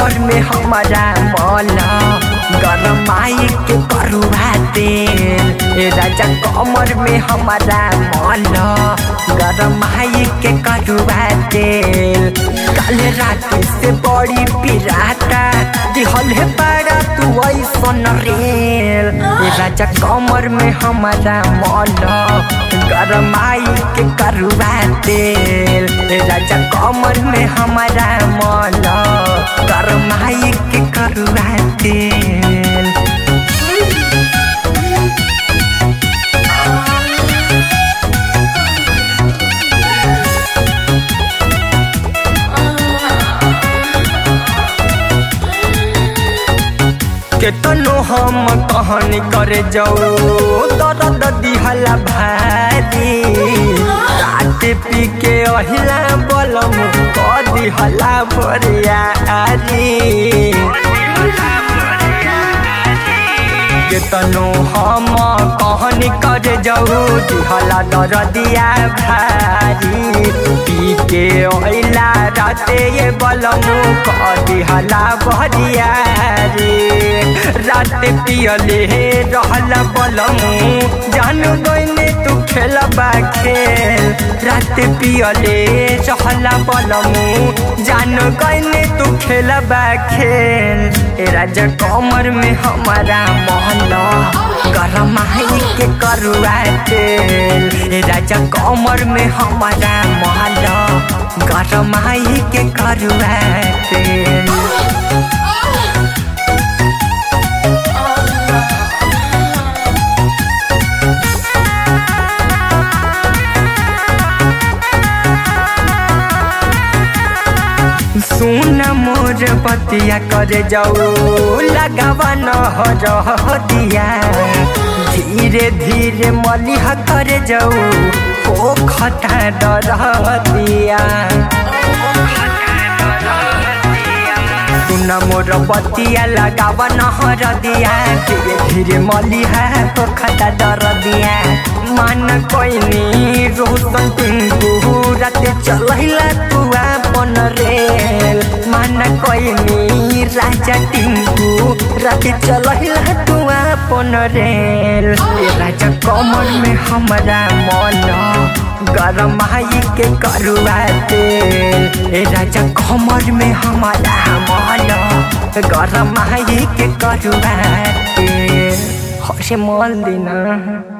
कमर में हमारा मल गरमाई के करुआ तेल ए राजा कमर में हमारा मल गरमाई के करुआ तेल कल रात से बड़ी पिराता दिहल है बड़ा तू ऐसन रेल ए राजा कमर में हमारा मल गरमाई के करुआ तेल ए राजा कमर में हमारा मल गरमाई के करुआ तेल केतनो हम कहानी करे जाऊ दर्द दिहला भारी रात पी के अहिला बलम क दिहला बरियारी केतनो हम कहानी करे जाऊ दिहला दर्दिया भारी पी के अहिला राते ये बलम क दिहला बरियारी रात पियले रहल बलमू जान गईने तू खेलबा खेल रात पियले रहल बलमू जान गईने तू खेलबा खेल ए राजा कमर में हमारा महल गरम के करुआ तेल ए राजा कमर में हमारा महल गरम के करुआ तेल सुन मोर बतिया करे जाऊ लगावा न हो दिया धीरे धीरे मलिह करे जाऊ ओ खता डर दिया सुन मोर बतिया लगावा न हर दिया धीरे धीरे मलिह ओ खता डर दिया मन कोइनी रोशन टिंकू राते चलैला तू अपन रेल मन कोइनी राजा टिंकू राते चलैला तू अपन रेल ए राजा कमर में हमारा मन गरम आई के करुआ तेल ए राजा कमर में हमारा मन गरम आई के करुआ तेल हसे मल दिना